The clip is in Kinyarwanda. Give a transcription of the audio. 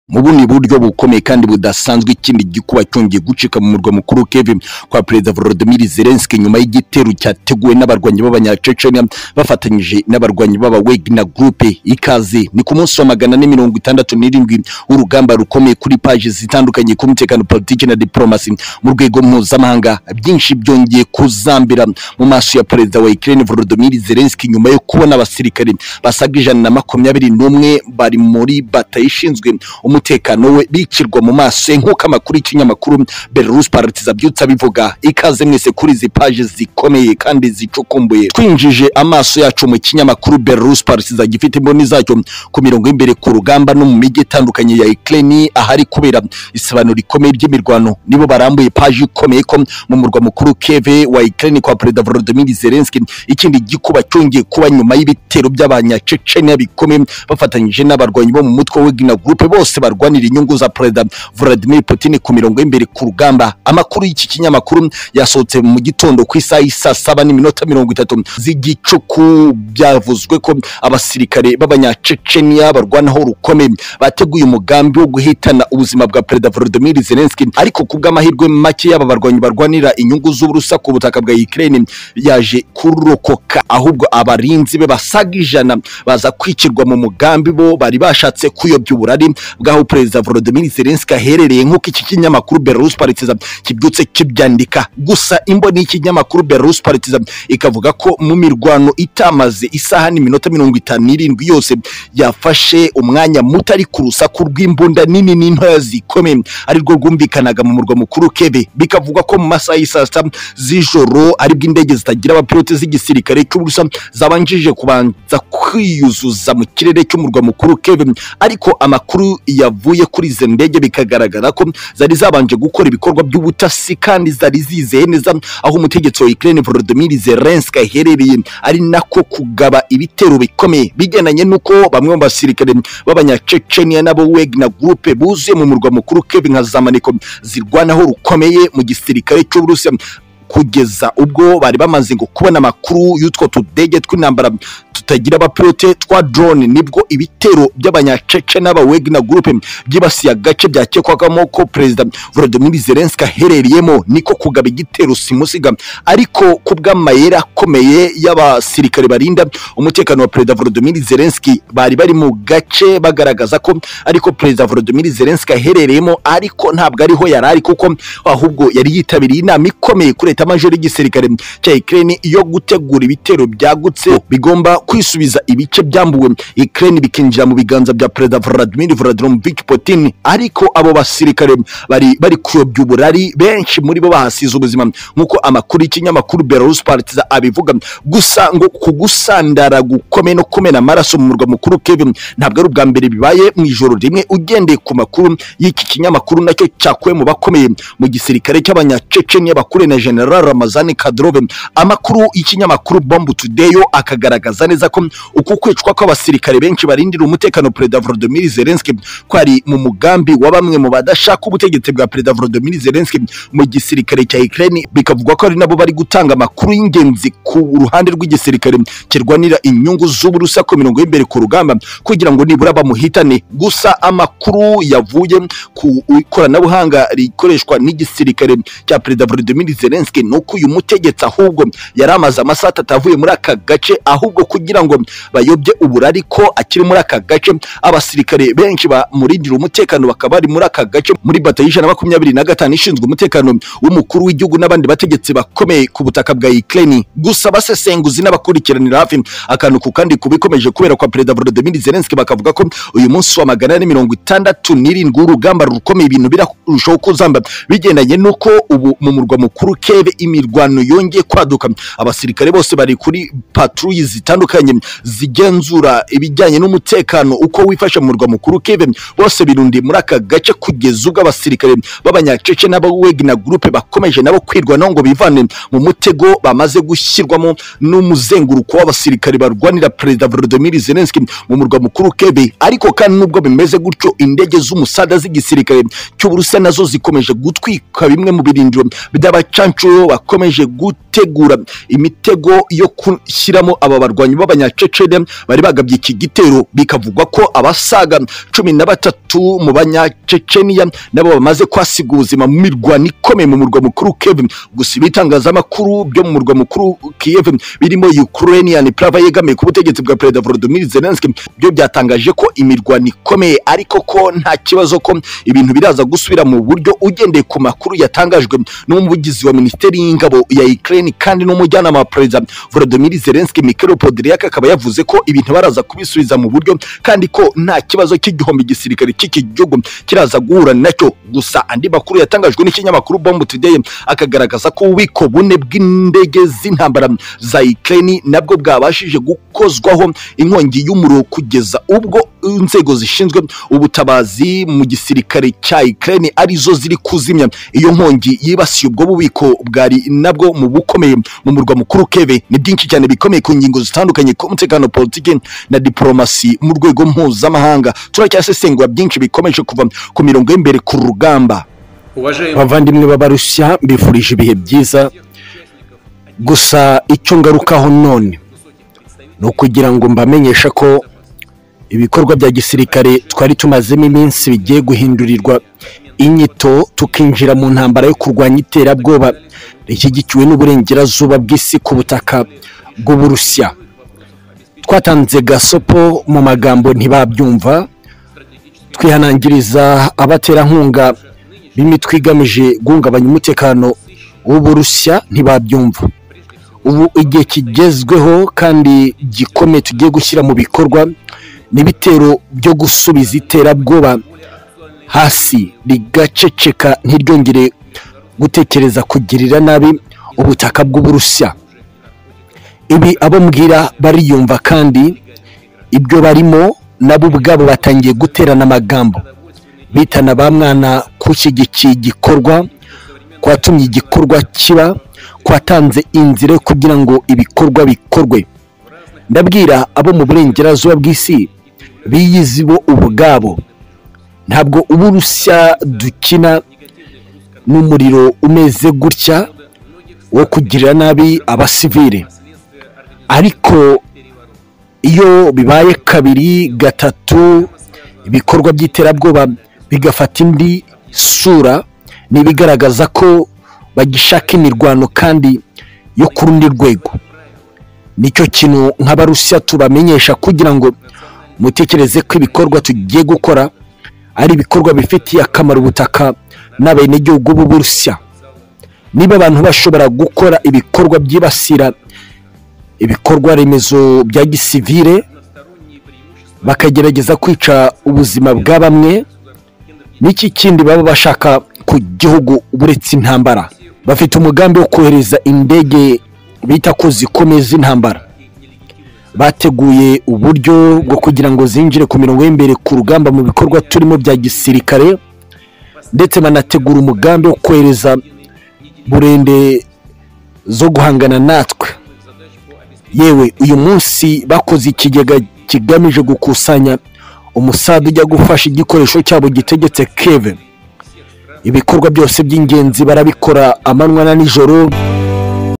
mu bundi buryo bukomeye kandi budasanzwe ikindi gikuba cyongeye gucika mu murwa mukuru Kiev kwa perezida Volodymyr Zelensky nyuma y'igitero cyateguwe n'abarwanyi b'abanyacecenia bafatanyije n'abarwanyi b'aba Wagner Group ikaze ni ku munsi wa magana ane mirongo itandatu n'irindwi w'urugamba rukomeye kuri paji zitandukanye ku mutekano politiki na diplomasi mu rwego mpuzamahanga byinshi byongeye kuzambira mu maso ya perezida wa Ukraine Volodymyr Zelensky nyuma yo kubona abasirikare basaga ijana na makumyabiri n'umwe bari muri batayo ishinzwe umutekano we bikirwa mu maso ye nk'uko amakuru y'ikinyamakuru Belarus Partizan abyutse abivuga ikaze mwese kuri izi paji zikomeye kandi zicukumbuye twinjije amaso yacu mu kinyamakuru Belarus Partizan gifite imboni zacyo ku mirongo y'imbere ku rugamba no mu mijyi itandukanye ya Ukraine ahari kubera isabano rikomeye ry'imirwano nibo barambuye paji ikomeye ko mu murwa mukuru Kiev wa Ukraine kwa Perezida Volodymyr Zelensky ikindi gikuba cyongeye kuba nyuma y'ibitero by'abanyacecenia bikomeye bafatanyije n'abarwanyi bo mu mutwe wa Wagner Group bose barwanira inyungu za Perezida Vladimir Putin ku mirongo y'imbere ku rugamba amakuru y'iki kinyamakuru yasohotse mu gitondo ku isaha y'isaa saba n'iminota mirongo itatu z'igicuku byavuzwe ko abasirikare b'abanyacecenia barwanaho rukomeye bateguye umugambi wo guhitana ubuzima bwa Perezida Volodymyr Zelensky ariko ku bw'amahirwe make y'aba barwanyi barwanira inyungu z'uburusa ku butaka bwa Ukraine yaje kurokoka ahubwo abarinzi be basaga ijana baza kwikirwa mu mugambi bo bari bashatse kuyobya uburari bw'aho perezida Volodymyr Zelensky aherereye nk'uko iki kinyamakuru Belarus Partizan kibyutse kibyandika gusa imboni y'ikinyamakuru Belarus Partizan ikavuga ko mu mirwano itamaze isaha n'iminota mirongo itanu n'irindwi yose yafashe umwanya muto ari ku rusaku rw'imbunda nini n'intoya zikomeye arirwo rwumvikanaga mu murwa mukuru Kiev bikavuga ko mu masaha y'isaa sita z'ijoro aribwo indege zitagira abapilote z'igisirikare cy'uburusa zabanjije kubanza kwiyuzuza mu kirere cy'umurwa mukuru Kiev ariko amakuru yavuye kuri izo ndege bikagaragara ko zari zabanje gukora ibikorwa by'ubutasi kandi zari zizeye neza aho umutegetsi wa Ukraine Volodymyr Zelensky aherereye ari nako kugaba ibitero bikomeye bigendanye n'uko bamwe mu basirikare b'abanyacecenia nabo Wagner Group buzuye mu murwa mukuru Kiev nka zamaniko zirwanaho rukomeye mu gisirikare cy'Uburusiya kugeza ubwo bari bamaze ngo kubona amakuru y'utwo tudege tw'intambara tutagira abapilote twa drone nibwo ibitero by'abanyacece n'aba Wagner Group byibasiye agace byakekwagamo ko Perezida Volodymyr Zelensky aherereyemo niko kugaba igitero simusiga ariko ku bw'amayeri akomeye y'abasirikare barinda umutekano wa Perezida Volodymyr Zelensky bari bari mu gace bagaragaza ko ariko Perezida Volodymyr Zelensky aherereyemo ariko ntabwo ariho yari ari kuko ahubwo yari yitabiriye inama ikomeye kuri leta major y'igisirikare cya Ukraine yo gutegura ibitero byagutse bigomba kwisubiza ibice byambuwe Ukraine bikinjira mu biganza bya Perezida Vladimir Vladimirovich Putin ariko abo basirikare bari bari kuyobya uburari benshi muri bo bahasize ubuzima nk'uko amakuru y'ikinyamakuru Belarus Partizan abivuga gusa ngo kugusandara gukomeye no kumena amaraso mu murwa mukuru Kiev ntabwo ari ubwa mbere bibaye mu ijoro rimwe ugendeye ku makuru y'iki kinyamakuru nacyo cyakuwe mu bakomeye mu gisirikare cy'abanyacecenia bakure na General Ramazani Kadyrov amakuru y'ikinyamakuru Bomb Today yo akagaragaza neza neza ko uku kwicwa kw'abasirikare benshi barindira umutekano Perezida Volodymyr Zelensky kwari mu mugambi wa bamwe mu badashaka ubutegetsi bwa Perezida Volodymyr Zelensky mu gisirikare cya Ukraine bikavugwa ko ari nabo bari gutanga amakuru y'ingenzi ku ruhande rw'igisirikare kirwanira inyungu z'uburusa ku mirongo y'imbere ku rugamba kugira ngo nibura bamuhitane gusa amakuru yavuye ku ikoranabuhanga rikoreshwa n'igisirikare cya Perezida Volodymyr Zelensky nuko uyu mutegetsi ahubwo yari amaze amasaha atatu avuye muri aka gace ahubwo kugira kugira ngo bayobye uburari ko akiri muri aka gace abasirikare benshi bamurindira umutekano bakaba bari muri aka gace muri batayo ijana makumyabiri na gatanu ishinzwe umutekano w'umukuru w'igihugu n'abandi bategetsi bakomeye ku butaka bwa Ukraine gusa basesenguzi n'abakurikiranira hafi akantu ku kandi kubikomeje kubera kwa Perezida Volodymyr Zelensky bakavuga ko uyu munsi wa magana ane mirongo itandatu n'irindwi w'urugamba rukomeye ibintu birarushaho kuzamba bigendanye n'uko ubu mu murwa mukuru Kiev imirwano yongeye kwaduka abasirikare bose bari kuri patrouille zitandukanye zigenzura ibijyanye n'umutekano uko wifashe mu murwa mukuru Kiev bose birundiye muri aka gace kugeza ubwo abasirikare b'abanyacece n'aba Wagner Group bakomeje nabo kwirwanaho ngo bivane mu mutego bamaze gushyirwamo n'umuzenguruko w'abasirikare barwanira Perezida Volodymyr Zelensky mu murwa mukuru Kiev ariko kandi nubwo bimeze gutyo indege z'umusada z'igisirikare cy'Uburusiya nazo zikomeje gutwika bimwe mu birindiro by'abacancuro rero bakomeje gutegura imitego yo gushyiramo aba barwanyi b'abanyacecene bari bagabye iki gitero bikavugwa ko abasaga cumi na batatu mu banyaceceniya nabo bamaze kwasiga ubuzima mu mirwano ikomeye mu murwa mukuru Kiev gusa ibitangazamakuru byo mu murwa mukuru Kiev birimo Ukrainian Prava yegamiye ku butegetsi bwa Perezida Volodymyr Zelensky byo byatangaje ko imirwano ikomeye ariko ko nta kibazo ko ibintu biraza gusubira mu buryo ugendeye ku makuru yatangajwe n'umuvugizi wa Minisiteri y'Ingabo ya Ukraine kandi n'umujyanama wa Perezida Volodymyr Zelensky Mikhailo Podolyak akaba yavuze ko ibintu baraza kubisubiza mu buryo kandi ko nta kibazo cy'igihombo igisirikare cy'iki gihugu kiraza guhura nacyo gusa andi makuru yatangajwe n'ikinyamakuru Bomb Today akagaragaza ko ububiko bune bw'indege z'intambara za Ukraine nabwo bwabashije gukozwaho inkongi y'umuriro kugeza ubwo inzego zishinzwe ubutabazi mu gisirikare cya Ukraine arizo ziri kuzimya iyo nkongi yibasiye ubwo bubiko bwari nabwo mu bukomeye mu murwa mukuru Kiev ni byinshi cyane bikomeye ku ngingo zitandukanye ku mutekano politiki na diplomasi mu rwego mpuzamahanga turacyasesengura byinshi bikomeje kuva ku mirongo y'imbere ku rugamba abavandimwe b'abarusiya bifurije ibihe byiza gusa icyo ngarukaho none ni ukugira ngo mbamenyeshe ko ibikorwa bya gisirikare twari tumazemo iminsi bigiye guhindurirwa inyito tukinjira mu ntambara yo kurwanya iterabwoba rishyigikiwe n'uburengerazuba bw'isi ku butaka bw'uburusiya twatanze gasopo mu magambo ntibabyumva twihanangiriza abaterankunga b'imitwe igamije guhungabanya umutekano w'uburusiya ntibabyumva ubu igihe kigezweho kandi gikomeye tugiye gushyira mu bikorwa n'ibitero byo gusubiza iterabwoba hasi rigaceceka ntiryongere gutekereza kugirira nabi ubutaka bw'uburusiya ibi abo mbwira bariyumva kandi ibyo barimo nabo ubwabo batangiye guterana amagambo bitana ba mwana kushyigikiye igikorwa kwatumye igikorwa kiba kwatanze inzira yo kugira ngo ibikorwa bikorwe ndabwira abo mu burengerazuba bw'isi biyizi bo ubwabo ntabwo uburusiya dukina n'umuriro umeze gutya wo kugirira nabi abasivire ariko iyo bibaye kabiri gatatu ibikorwa by'iterabwoba bigafata indi sura ni ibigaragaza ko bagishaka imirwano kandi yo ku rundi rwego nicyo kintu nk'abarusiya tubamenyesha kugira ngo mutekereze ko ibikorwa tugiye gukora ari ibikorwa bifitiye akamaro ubutaka n'abenegihugu b'uburusiya niba abantu bashobora gukora ibikorwa byibasira ibikorwa remezo bya gisivire bakagerageza kwica ubuzima bwa bamwe n'iki kindi baba bashaka ku gihugu uretse intambara bafite umugambi wo kohereza indege bita ko zikomeye z'intambara bateguye uburyo bwo kugira ngo zinjire ku mirongo y'imbere ku rugamba mu bikorwa turimo bya gisirikare ndetse banategura umugambi wo kohereza burende zo guhangana natwe yewe uyu munsi bakoze ikigega kigamije gukusanya umusaza ujya gufasha igikoresho cyabo gitegetse keve ibikorwa byose by'ingenzi barabikora amanywa na nijoro